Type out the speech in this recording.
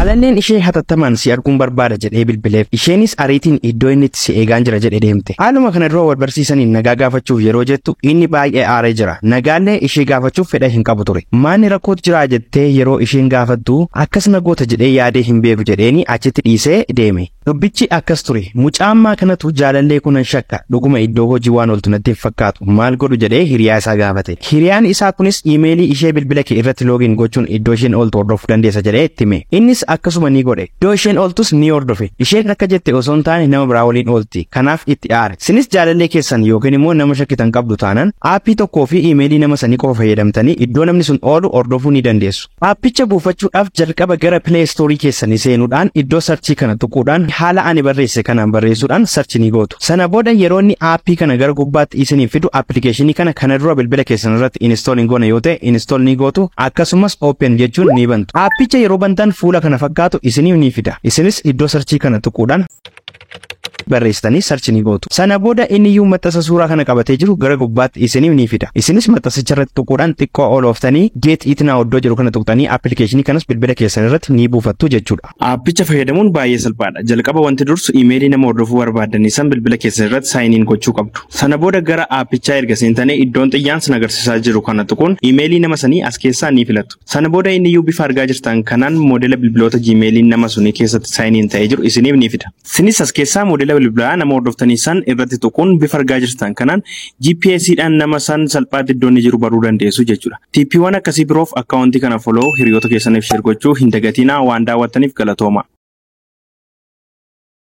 Jaalalleen ishee hatattamaan si arguun barbaada jedhee bilbileef isheenis ariitiin iddoo inni itti si eegaan jira jedhee deemte. Haaluma kana dura wal barsiisaniin nagaa gaafachuuf yeroo jettu inni baay'ee aaree jira. Nagaallee ishee gaafachuuf fedha hin qabu ture. Maanni rakkootu jira jettee yeroo isheen gaafattu akkas nagoota jedhee yaadee hin beeku jedheeni achitti dhiisee deeme. Dubbichi akkas ture. Mucaammaa kanatu jaalallee kunan shakka dhuguma iddoo hojii waan ooltu natti hin fakkaatu maal godhu jedhee hiriyaa isaa gaafate. Hiriyaan isaa kunis iimeelii ishee bilbila kee irratti loogiin gochuun iddoo isheen ooltu hordofuu dandeessa jedhee itti hime. Innis akkasuma ni godhe. Iddoo isheen ooltus ni hordofe. Isheen akka jette osoo hin taane nama biraa waliin oolti. Kanaaf itti aare. Sinis jaalallee keessan yookiin immoo nama shakkitan qabdu taanaan aappii tokkoo fi iimeelii nama sanii qofa fayyadamtanii iddoo namni sun oolu hordofuu ni dandeessu. Aappicha buufachuudhaaf jalqaba gara Play Store keessanii seenuudhaan iddoo sarchii kana tuquudhaan haala ani barreesse kanaan barreessuudhaan sarchi ni gootu. Sana booda yeroo inni aappii kana gara gubbaatti isiniif fidu appilikeeshinii kana kana dura bilbila keessan irratti install hin goone yoo ta'e install ni gootu akkasumas open jechuun ni bantu. Aappicha yeroo bantan fuula kana fakkaatu isiniif ni fida. Isinis iddoo sarchii kana tuquudhaan barreessitanii sarchi ni gootu. Sana booda inni iyyuu maxxansa suuraa kana qabatee jiru gara gubbaatti isiniif ni fida. Isinis maxxansicha irratti tuquudhaan xiqqoo olooftanii geet itinaa oddoo jiru kana tuqxanii appilikeeshinii kanas bilbila keessan irratti ni buufattu jechuudha. Aappicha fayyadamuun baay'ee salphaadha. Jalqaba wanti dursu iimeelii nama hordofuu barbaadanii san bilbila keessan irratti saayiniin gochuu qabdu. Sana booda gara aappichaa erga seentanii iddoon xiyyaan sin agarsiisaa jiru kana tuquun iimeelii nama sanii as keessaa ni filattu. Sana booda inni iyyuu bifa argaa jirtan kanaan moodela bilbiloota jiimeeliin nama sunii keessatti saayiniin ta'ee jiru isiniif ni fida. Sinis as keessaa moodela bilbilaa nama hordoftanii san irratti tuquun bifa argaa jirtan kanaan GPSdhaan nama san salphaatti iddoo inni jiru baruu dandeessu jechuudha. TPiiwwan akkasii biroof akkaawuntii kana foloo hiriyoota keessaniif sheer gochuu hin dagatinaa waan daawwattaniif galatooma.